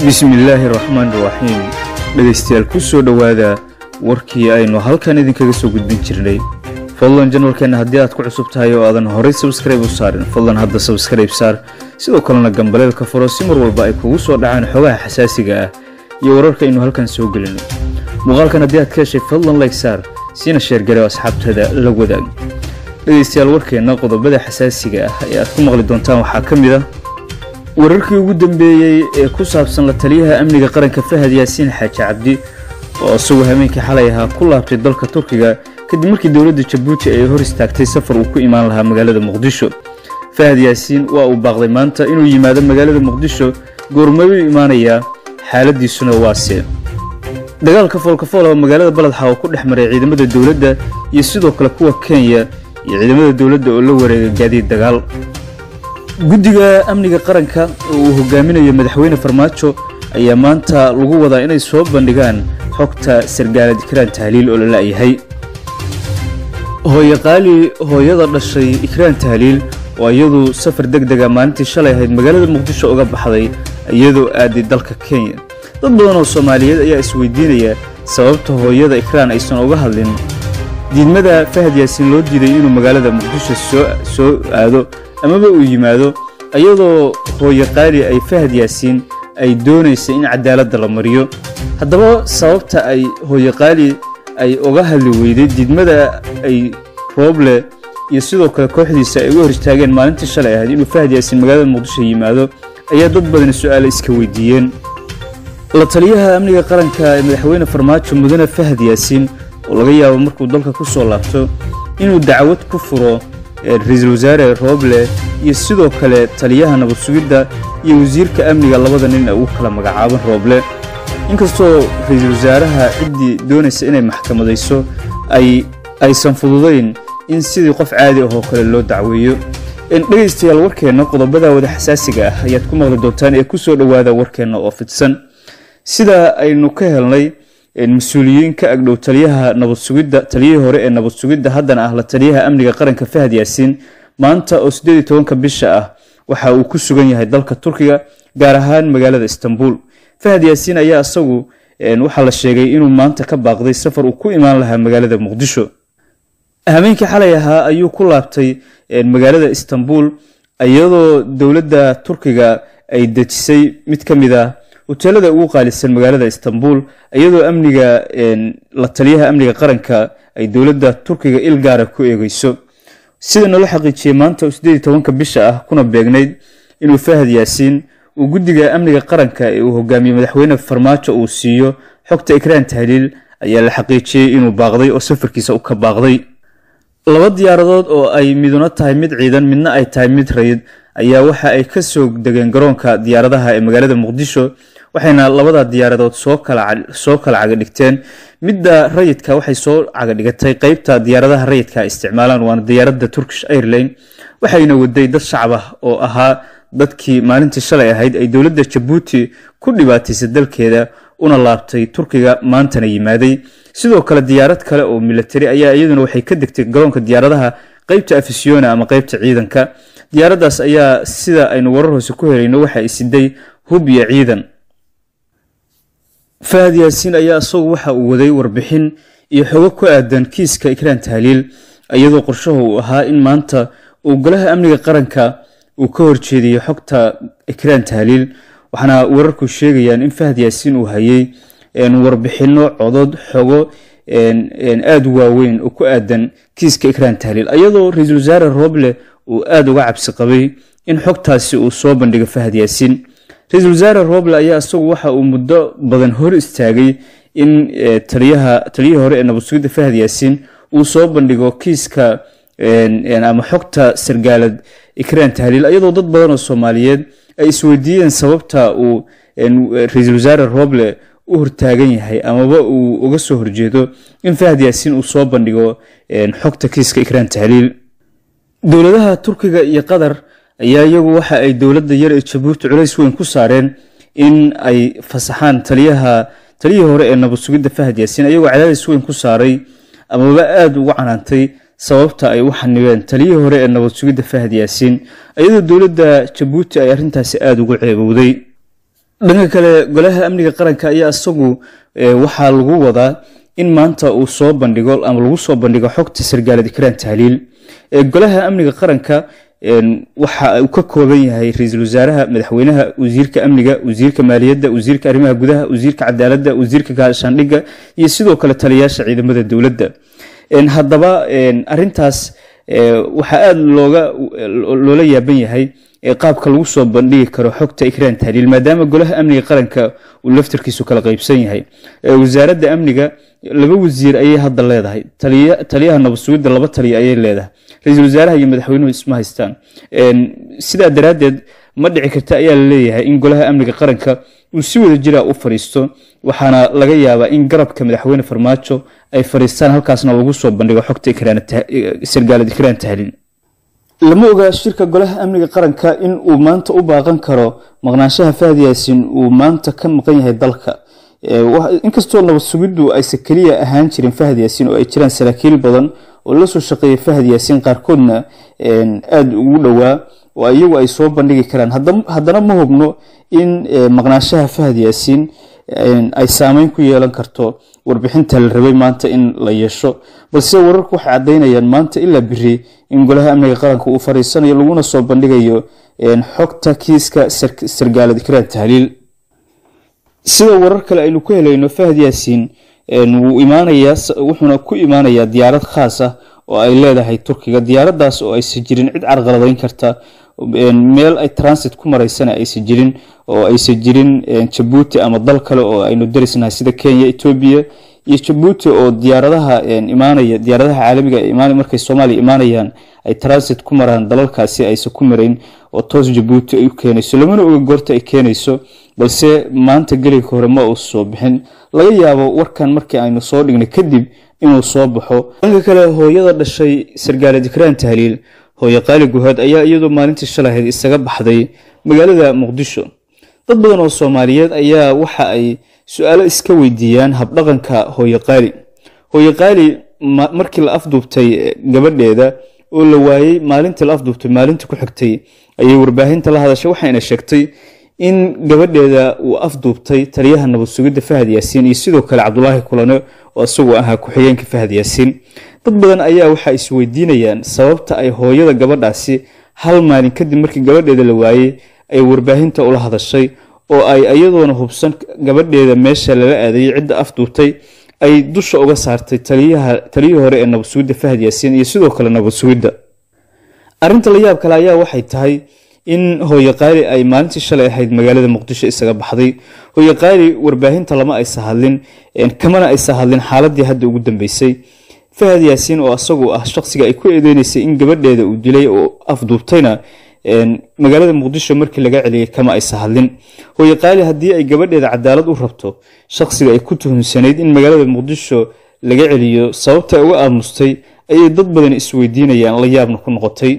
bismillaahi raxmaan raxiim dhegaystayaal ku soo dhowaada warkii aynu halkan idinkaga soo gudbin jirnay fadlan janalkeenna haddii aad ku cusub tahay oo aadan horay sabskrayb u saarin fadlan hadda sabskrayb saar sidoo kalena gambaleelka furo si mar walba ay kugu soo dhacaan xogaha xasaasiga ah iyo wararka aynu halkan soo gelino muuqaalkan haddii aad ka heshay fadlan layg saar siina sheergarew asxaabtada la wadaag dhegaystayaal warkeenna qodobada xasaasiga ah ee aad ku maqli doontaan waxaa ka mid ah wararkii ugu dambeeyey ee ku saabsan la taliyaha amniga qaranka fahad yaasiin xaaji cabdi oo isagoo hameenkii xalay ahaa ku laabtay dalka turkiga kadib markii dowladda jabuuti ay hor istaagtay safar uu ku imaan lahaa magaalada muqdisho fahad yaasiin waa uu baaqday maanta inuu yimaado magaalada muqdisho goormayuu imaanayaa xaaladiisuna waase dagaalka foolkafool oo magaalada baladxa oo ku dhex maray ciidamada dowladda iyo sidoo kale kuwa kenya iyo ciidamada dowladda oo la wareegay gaadiid dagaal guddiga amniga qaranka oo uu hogaaminayo madaxweyne farmaajo ayaa maanta lagu wadaa inay soo bandhigaan xogta sargaalad ikraan tahliil oo la la'yahay hooye qaali hooyada dhashay ikraan tahliil oo iyadu safar deg dega maalintii shalay ahayd magaalada muqdisho uga baxday iyadoo aaday dalka kenya dad badan oo soomaaliyeed ayaa isweydiinaya sababta hooyada ikraan aysan uga hadlin diidmada fahad yaasiin loo diiday inuu magaalada muqdisho soo aado amaba uu yimaado iyadoo hooye qaali ay fahad yaasiin ay doonaysa in cadaaladda la mariyo haddaba sababta ay hooye qaali ay uga hadli weyday diidmada ay rooble iyo sidoo kale kooxdiisa ay uga hor istaageen maalintii shalay ahayd inuu fahad yaasiin magaalada muqdisho yimaado ayaa dad badani su-aale iska weydiiyeen la taliyaha amniga qaranka ee madaxweyne farmaajo mudane fahad yaasiin oo laga yaabo markuu dalka ku soo laabto inuu dacwad ku furo ra-iisul wasaare rooble iyo sidoo kale taliyaha nabad sugidda iyo wasiirka amniga labada nin ee ugu kala magacaaban rooble inkastoo ra-iisul wasaaraha ciddii doonaysa inay maxkamadayso ay aysan fududayn in sidii qof caadi ah oo kale loo dacweeyo dhegaystayaal warkeenna qodobada wada xasaasiga ah ayaad ku maqli doontaan ee ku soo dhowaada warkeenna oo fidsan sida aynu ka helnay mas-uuliyiin ka agdhow taliyaha nabad sugidda taliyihii hore ee nabad sugidda haddana ah la taliyaha amniga qaranka fahad yaasiin maanta oo siddeed iyo tobanka bisha ah waxa uu ku sugan yahay dalka turkiga gaar ahaan magaalada istanbul fahad yaasiin ayaa isagu waxaa la sheegay inuu maanta ka baaqday safar uu ku imaan lahaa magaalada muqdisho hameenkii xalay ahaa ayuu ku laabtay magaalada istanbul iyadoo dowladda turkiga ay dejisay mid ka mid ah hoteelada ugu qaalisan magaalada istanbul iyadoo amniga la taliyaha amniga qaranka ay dowladda turkiga il gaara ku eegeyso sida nala xaqiijiyey maanta siddeed iyo tobanka bisha ah kuna beegnayd inuu fahad yaasiin uu guddiga amniga qaranka ee uu hogaamiyey madaxweyne farmaajo uu siiyo xogta ikraan tahliil ayaa la xaqiijiyey inuu baaqday oo safarkiisa u ka baaqday laba diyaaradood oo ay miduna tahay mid ciidan midna ay tahay mid rayid ayaa waxa ay ka soo degeen garoonka diyaaradaha ee magaalada muqdisho waxayna labada diyaaradood soo kala cagadhigteen midda rayidka waxay soo cagadhigatay qeybta diyaaradaha rayidka isticmaalaan waana diyaaradda turkish airline waxayna waday dad shacab ah oo ahaa dadkii maalintii shalay ahayd ay dowladda jabuuti ku dhibaataysay dalkeeda una laabtay turkiga maantana yimaaday sidoo kale diyaarad kale oo milatari ayaa iyaduna waxay ka degtay garoonka diyaaradaha qeybta afisiyona ama qeybta ciidanka diyaaraddaas ayaa sida aynu warar hoose ku helayno waxa ay siday hub iyo ciidan fahad yaasiin ayaa isagu waxa uu waday warbixin iyo xogo ku aadan kiiska ikraan tahliil iyadoo qorshaha uu ahaa in maanta uu golaha amniga qaranka uu ka horjeediyo xogta ikraan tahliil waxaana wararku sheegayaan in fahad yaasiin uu hayay warbixino codod xogo aada u waaweyn oo ku aadan kiiska ikraan tahliil iyadoo ra-iisul wasaare rooble uu aada uga cabsi qabay in xogtaasi uu soo bandhigo fahad yaasiin ra-iisul wasaare rooble ayaa isagu waxa uu muddo badan hor istaagay in taliyaha taliyihii hore ee nabad sugidda fahad yaasiin uu soo bandhigo kiiska ama xogta sargaalad ikraan tahliil iyadoo dad badan oo soomaaliyeed ay isweydiiyeen sababta uu ra-iisul wasaare rooble u hortaagan yahay amaba uu uga soo horjeedo in fahad yaasiin uu soo bandhigo xogta kiiska ikraan tahliil dowladaha turkiga iyo qatar ayaa iyagu waxa ay dowladda yar ee jabuuti culays weyn ku saareen in ay fasaxaan taliyaha taliyihii hore ee nabad sugidda fahad yaasiin ayagoo cadaadis weyn ku saaray amaba aada uga canaantay sababta ay u xanibeen taliyihii hore ee nabad sugidda fahad yaasiin iyadoo dowladda jabuuti ay arrintaasi aada ugu ceebowday dhanka kale golaha amniga qaranka ayaa isagu waxaa lagu wadaa in maanta uu soo bandhigo ama lagu soo bandhigo xogta sargaalad ikraan tahliil golaha amniga qaranka waxa uu ka kooban yahay ra-iisul wasaaraha madaxweynaha wasiirka amniga wasiirka maaliyadda wasiirka arrimaha gudaha wasiirka cadaaladda wasiirka gaashaandhigga iyo sidoo kale taliyayaasha ciidamada dowladda haddaba arintaas waxaa aada looga loola yaaban yahay qaabka lagu soo bandhigi karo xogta ikraan tahliil maadaama golaha amniga qaranka uu laftarkiisu kala qaybsan yahay wasaaradda amniga laba wasiir ayay hadda leedahay taliyaha nabadsugidda laba taliya ayay leedahay ra-iisul wasaaraha iyo madaxweynuhu isma haystaan sidaa daraaddeed ma dhici karta ayaa la leeyahay in golaha amniga qaranka uu si wada jira u fadhiisto waxaana laga yaabaa in garabka madaxweyne farmaajo ay fadhiistaan halkaasna lagu soo bandhigo xogta sargaalad ikraan tahliil lama ogaa shirka golaha amniga qaranka in uu maanta u baaqan karo maqnaanshaha fahad yaasin uu maanta ka maqan yahay dalka inkastoo nabad sugiddu aysan keliya ahaan jirin fahad yaasin oo ay jiraan saraakiil badan oo la soo shaqeeya fahad yaasin qaarkoodna aada ugu dhowaa oo iyagu ay soo bandhigi karaan haddana ma hubno in maqnaanshaha fahad yaasiin ay saameyn ku yeelan karto warbixinta la rabay maanta in la yeesho balse wararku waxay caddaynayaan maanta ilaa biri in golaha amniga qaranka uu fariisanayo laguna soo bandhigayo xogta kiiska sargaalad ikraan tahliil sida warar kale aynu ku helayno fahad yaasiin wuu imaanayaa wuxuuna ku imaanayaa diyaarad khaas ah oo ay leedahay turkiga diyaaradaas oo aysan jirin cid carqaladeyn karta meel ay transit ku maraysana aysan jirin oo aysan jirin jabuuti ama dal kale oo aynu darisnahay sida kenya etoobiya iyo jabuuti oo diyaaradaha imaanaya diyaaradaha caalamiga markay soomaaliya imaanayaan ay transit ku maraan dalalkaasi aysan ku marayn oo toos jabuuti ay u keenayso lamana oga goorta ay keenayso balse maanta gelinka hore ma uu soo bixin laga yaabo warkan markii aynu soo dhignay kadib inuu soo baxo dhanka kale hooyada dhashay sargaalad ikraan tahliil hooye qaali guhaad ayaa iyadoo maalintii shalahayd isaga baxday magaalada muqdisho dad badan oo soomaaliyeed ayaa waxa ay su-aalo iska weydiiyaan habdhaqanka hooye qaali hooye qaali markii la afduubtay gabadheeda oo la waayey maalintii la afduubtay maalintii ku xigtay ayay warbaahinta la hadashay waxayna sheegtay in gabadheeda uu afduubtay taliyaha nabad sugidda fahad yaasiin iyo sidoo kale cabdulaahi kulane oo isagoo ahaa ku-xigeenka fahad yaasiin dad badan ayaa waxaa isweydiinayaan sababta ay hooyada gabadhaasi hal maalin kadib markii gabadheeda la waayey ay warbaahinta ula hadashay oo ay iyadoona hubsan gabadheeda meesha lala aadayay cidda afduubtay ay dusha uga saartay taliyihii hore ee nabad sugidda fahad yaasiin iyo sidoo kale nabad sugidda arrinta la yaab kale ayaa waxay tahay in hooye qaali ay maalintii shalay ahayd magaalada muqdisho isaga baxday hooye qaali warbaahinta lama aysa hadlin kamana aysa hadlin xaaladii hadda ugu dambeysay fahad yaasiin oo asagu ah shaqsiga ay ku eedeynaysay in gabadheeda uu dilay oo afduubtayna magaalada muqdisho markii laga celiyay kama aysa hadlin hooye qaali haddii ay gabadheeda cadaalad u rabto shaqsiga ay ku tuhumsanayd in magaalada muqdisho laga celiyo sababta ay uga aamustay ayay dad badan isweydiinayaan la yaabna ku noqotay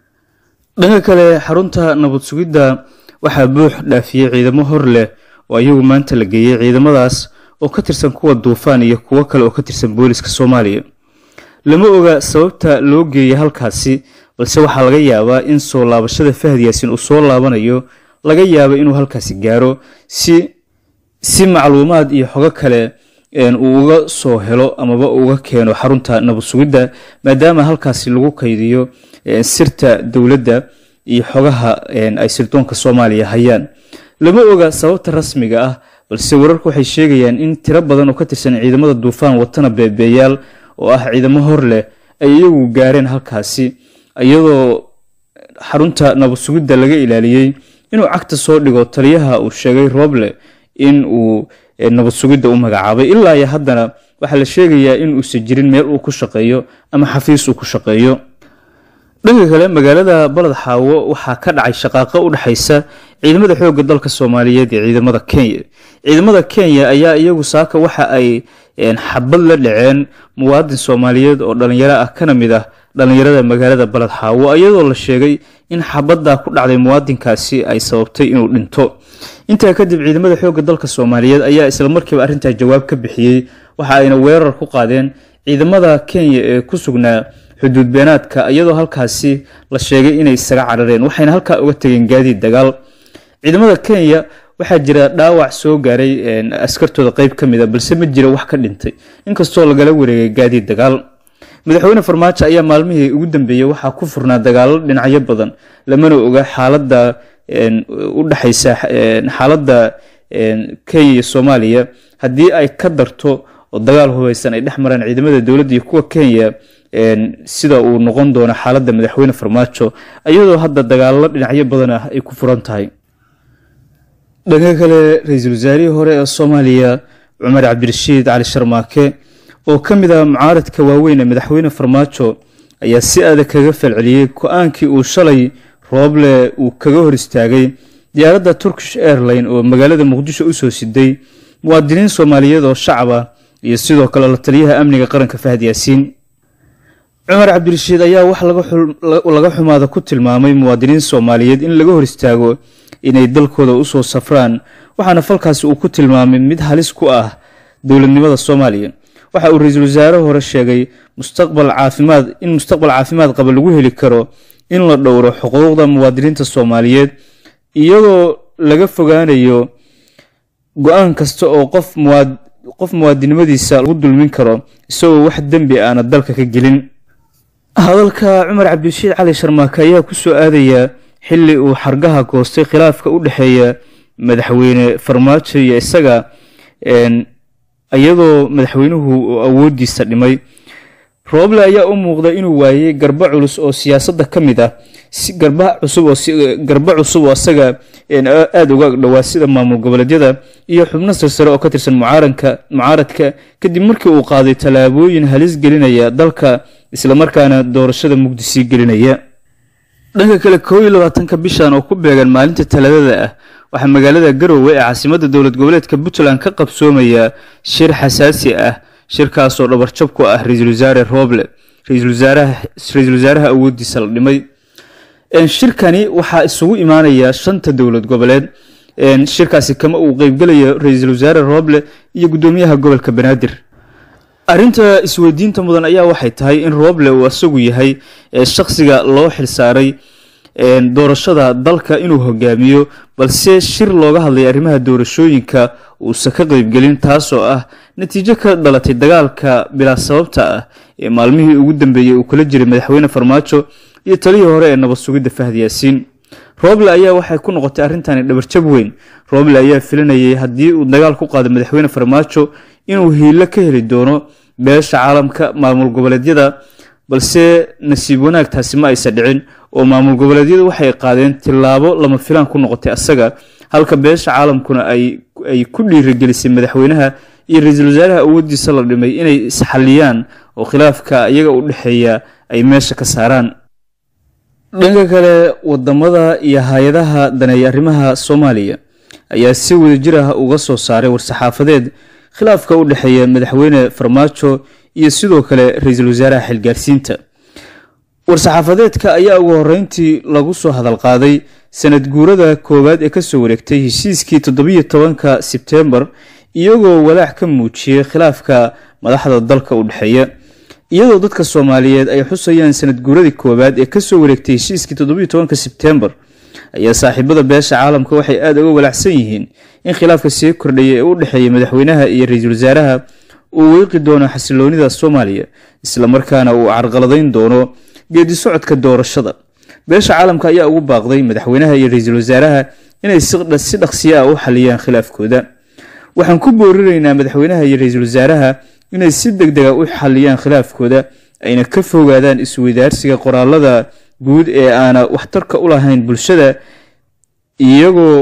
dhanka kale xarunta nabad sugidda waxaa buux dhaafiyey ciidamo hor leh oo iyagu maanta la geeyey ciidamadaas oo ka tirsan kuwa duufaan iyo kuwo kale oo ka tirsan booliska soomaaliya lama oga sababta loo geeyey halkaasi balse waxaa laga yaabaa in soo laabashada fahad yaasin uu soo laabanayo laga yaabo inuu halkaasi gaaro si si macluumaad iyo xogo kale uu uga soo helo amaba uga keeno xarunta nabad sugidda maadaama halkaasi lagu kaydiyo sirta dowladda iyo xogaha ay sirdoonka soomaaliya hayaan lama oga sababta rasmiga ah balse wararku waxay sheegayaan in tiro badan oo ka tirsan ciidamada duufaan watana beebeeyaal oo ah ciidamo hor leh ay iyagu gaareen halkaasi iyadoo xarunta nabad sugidda laga ilaaliyey inuu cagta soo dhigo taliyaha uu sheegay rooble in uu nabad sugidda u magacaabay ilaa iyo haddana waxaa la sheegayaa in uusan jirin meel uu ku shaqeeyo ama xafiis uu ku shaqeeyo dhanka kale magaalada baled xaawo waxaa ka dhacay shaqaaqo u dhexaysa ciidamada xoogga dalka soomaaliyeed iyo ciidamada kenya ciidamada kenya ayaa iyagu saaka waxa ay xabad la dhaceen muwaadin soomaaliyeed oo dhalinyaro ah kana mid ah dhalinyarada magaalada baled xaawo iyadoo la sheegay in xabaddaa ku dhacday muwaadinkaasi ay sababtay inuu dhinto intaa kadib ciidamada xoogga dalka soomaaliyeed ayaa isla markiiba arrintaa jawaab ka bixiyey waxa ayna weerar ku qaadeen ciidamada kenya ee ku sugnaa xuduud beenaadka iyadoo halkaasi la sheegay inay isaga carareen waxayna halkaa uga tegeen gaadiid dagaal ciidamada kenya waxaa jira dhaawac soo gaaray askartooda qeyb ka mid a balse ma jira wax ka dhintay inkastoo lagala wareegay gaadiid dagaal madaxweyne farmaajo ayaa maalmihii ugu dambeeyey waxaa ku furnaa dagaalo dhinacyo badan lamana oga xaalada u dhexaysa xaaladda kenya iyo soomaaliya haddii ay ka darto oo dagaal hubeysan ay dhex maraan ciidamada dowladda iyo kuwa kenya sida uu noqon doono xaaladda madaxweyne farmaajo iyadoo hadda dagaalo dhinacyo badan ah ay ku furan tahay dhanka kale ra-iisul wasaarihii hore ee soomaaliya cumar cabdirashiid cali sharmaake oo ka mid ah mucaaradka waaweyn ee madaxweyne farmaajo ayaa si adag kaga falceliyey go-aankii uu shalay rooble uu kaga hor istaagay diyaaradda turkish airline oo magaalada muqdisho usoo siday muwaadiniin soomaaliyeed oo shacab ah iyo sidoo kale la taliyaha amniga qaranka fahad yaasiin cumar cabdirashiid ayaa wax laga xumaada ku tilmaamay muwaadiniin soomaaliyeed in laga hor istaago inay dalkooda usoo safraan waxaana falkaasi uu ku tilmaamay mid halis ku ah dowladnimada soomaaliya waxa uu ra-iisul wasaare hore sheegay mustaqbal caafimaad in mustaqbal caafimaad qaba lagu heli karo in la dhowro xuquuqda muwaadiniinta soomaaliyeed iyadoo laga fogaanayo go-aan kasta oo qof muwaad qof muwaadinimadiisa lagu dulmin karo isagoo wax dembi aana dalka ka gelin hadalka cumar cabdirashiid cali sharmaake ayaa kusoo aadaya xili uu xargaha goostay khilaafka u dhexeeya madaxweyne farmaajo iyo isaga iyadoo madaxweynuhu uu awoodiisa dhimay rooble ayaa u muuqda inuu waayey garba culus oo siyaasadda ka mid ah garba cusub oo garba cusub oo isaga aada uga dhowaa sida maamul goboleedyada iyo xubno silsare oo ka tirsan mucaaranka mucaaradka kadib markii uu qaaday tallaabooyin halis gelinaya dalka islamarkaana doorashada mugdisii gelinaya dhanka kale koob iyo labaatanka bishan oo ku beegan maalinta talaadada ah waxaa magaalada garowe ee caasimadda dowlad goboleedka puntland ka qabsoomaya shir xasaasi ah shirkaasoo dhabarjab ku ah ra-iisul wasaare rooble ra-iisul wasaaraha awoodiisa la dhimay shirkani waxaa isugu imaanaya shanta dowlad goboleed shirkaasi kama uu qeybgelayo ra-iisul wasaare rooble iyo guddoomiyaha gobolka banaadir arrinta isweydiinta mudan ayaa waxay tahay in rooble uu isagu yahay shakhsiga loo xilsaaray doorashada dalka inuu hogaamiyo balse shir looga hadlay arrimaha doorashooyinka uusan ka qeybgelin taasoo ah natiijo ka dhalatay dagaalka bilaa sababta ah ee maalmihii ugu dambeeyey uu kula jiray madaxweyne farmaajo iyo talihii hore ee nabad sugidda fahad yaasiin rooble ayaa waxay ku noqotay arrintani dhabarjab weyn rooble ayaa filanayay haddii uu dagaal ku qaado madaxweyne farmaajo inuu hiilo ka heli doono beesha caalamka maamul goboleedyada balse nasiib wanaagtaasi ma aysa dhicin oo maamul goboleedyadu waxay qaadeen tillaabo lama filaan ku noqotay asaga halka beesha caalamkuna ay ku dhiirigelisay madaxweynaha iyo ra-iisul wasaaraha awoodiisa la dhimay inay isxaliyaan oo khilaafka iyaga u dhexeeya ay meesha ka saaraan dhanka kale wadamada iyo hay-adaha daneeya arrimaha soomaaliya ayaa si wadajir ah uga soo saaray war-saxaafadeed khilaafka u dhexeeya madaxweyne farmaajo iyo sidoo kale ra-iisul wasaaraha xilgaarsiinta war-saxaafadeedka ayaa ugu horeyntii lagu soo hadalqaaday sanad guurada koowaad ee kasoo wareegtay heshiiskii toddobiyo tobanka sebtembar iyagoo walaac ka muujiyey khilaafka madaxda dalka u dhexeeya iyadoo dadka soomaaliyeed ay xusayaan sanad guuradii koowaad ee kasoo wareegtay heshiiskii toddobiyo tobanka sebtembar ayaa saaxiibada beesha caalamka waxay aada uga walaacsan yihiin in khilaafka sii kordhaya ee u dhexeeya madaxweynaha iyo ra-iisul wasaaraha uu weeqi doono xasiloonida soomaaliya islamarkaana uu carqaladayn doono geedi socodka doorashada beesha caalamka ayaa ugu baaqday madaxweynaha iyo ra-iisul wasaaraha inay si dhaqsiya ah u xaliyaan khilaafkooda waxaan ku boorinaynaa madaxweynaha iyo ra-iisul wasaaraha inay si deg dega u xaliyaan khilaafkooda ayna ka fogaadaan isweydaarsiga qoraalada guud ee aana waxtarka u lahayn bulshada iyagoo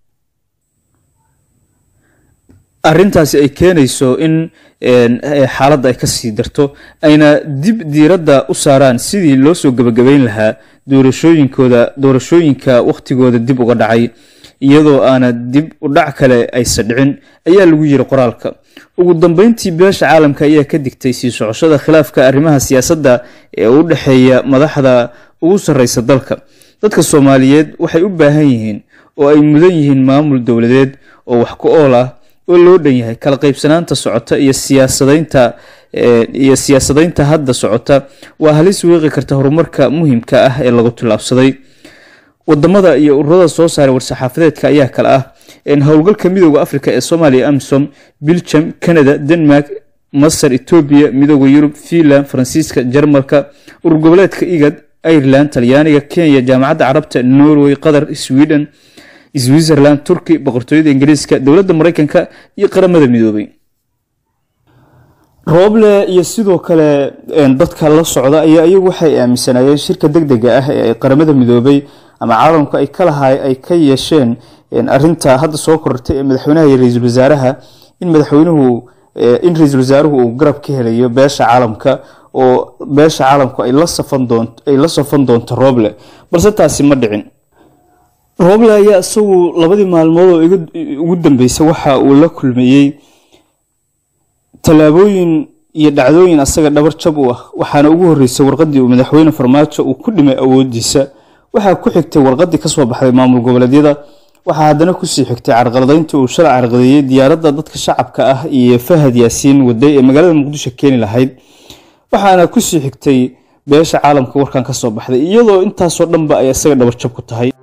arrintaasi ay keenayso in xaaladda ay kasii darto ayna dib diiradda u saaraan sidii loo soo gebagabeyn lahaa doorashooyinkooda doorashooyinka wakhtigooda dib uga dhacay iyadoo aana dib u dhac kale aysa dhicin ayaa lagu yiri qoraalka ugu dambeyntii beesha caalamka ayaa ka digtay sii socoshada khilaafka arrimaha siyaasadda ee u dhexeeya madaxda ugu sarreysa dalka dadka soomaaliyeed waxay u baahan yihiin oo ay mudan yihiin maamul dowladeed oo wax ku ool ah oo loo dhan yahay kala qaybsanaanta socota iyo siyaasadaynta iyo siyaasadaynta hadda socota waa halis weeqi karta horumarka muhiimka ah ee lagu tillaabsaday wadamada iyo ururada soo saaray war-saxaafadeedka ayaa kale ah howlgalka midooda africa ee soomaaliya amisom biljam canada denmark masar etoobiya midooda yurub finland faransiiska jarmalka urur goboleedka igad ireland talyaaniga kenya jaamacadda carabta norway qatar sweden switzerland turki boqortooyada ingiriiska dowladda mareykanka iyo qaramada midoobay rooble iyo sidoo kale dadka la socda ayaa iyagu waxay aaminsanayeen shirka deg dega ah ee qaramada midoobay ama caalamka ay kalahay ay ka yeesheen arinta hadda soo korortay ee madaxweynaha iyo ra-iisul wasaaraha in madaxweynuhu in ra-iisul wasaaruhu uu garab ka helayo beesha caalamka oo beesha caalamku ay la safan doonto ay la safan doonto rooble balse taasi ma dhicin rooble ayaa isagu labadii maalmood oo ugu dambeysay waxa uu la kulmayey tallaabooyin iyo dhacdooyin asaga dhabar jab u ah waxaana ugu horreysay warqadii uu madaxweyne farmaajo uu ku dhimay awoodiisa waxaa ku xigtay warqadii kasoo baxday maamul goboleedyada waxaa haddana kusii xigtay carqaladaynta uu shalay carqadeeyey diyaaradda dadka shacabka ah iyo fahad yaasiin waday ee magaalada muqdisho keeni lahayd waxaana kusii xigtay beesha caalamka warkan kasoo baxday iyadoo intaasoo dhanba ay isaga dhabarjab ku tahay